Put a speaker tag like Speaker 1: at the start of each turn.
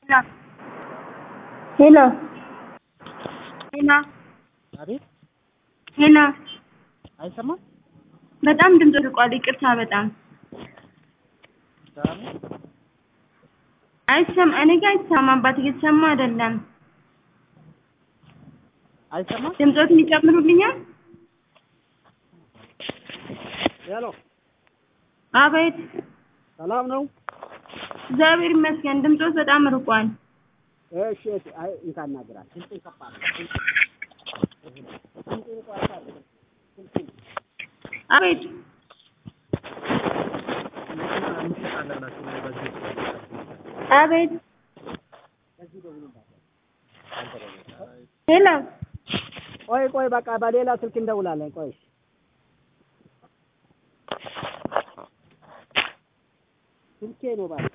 Speaker 1: ሄሎ ሄሎ
Speaker 2: አቤት
Speaker 1: ሄሎ
Speaker 2: አይሰማም?
Speaker 1: በጣም ድምፅ ርቋል። ይቅርታ በጣም
Speaker 2: ሰላም ነው?
Speaker 1: አይሰማ እኔ ጋር አይሰማም። አባት እየተሰማ አይደለም።
Speaker 2: አይሰማም?
Speaker 1: ድምፆትን ይጨምሩልኛል።
Speaker 2: ሄሎ
Speaker 1: አቤት
Speaker 2: ሰላም ነው?
Speaker 1: እግዚአብሔር ይመስገን። ድምፆት በጣም ርቋል።
Speaker 2: እሺ እሺ። አይ እንታናግራል ድምፅ ይከፋል። ድምፅ ይቆርጣል።
Speaker 1: አቤት አቤት ሄሎ
Speaker 2: ቆይ ቆይ፣ በቃ በሌላ ስልክ እንደውላለን። ቆይ ስልኬ ነው ባለ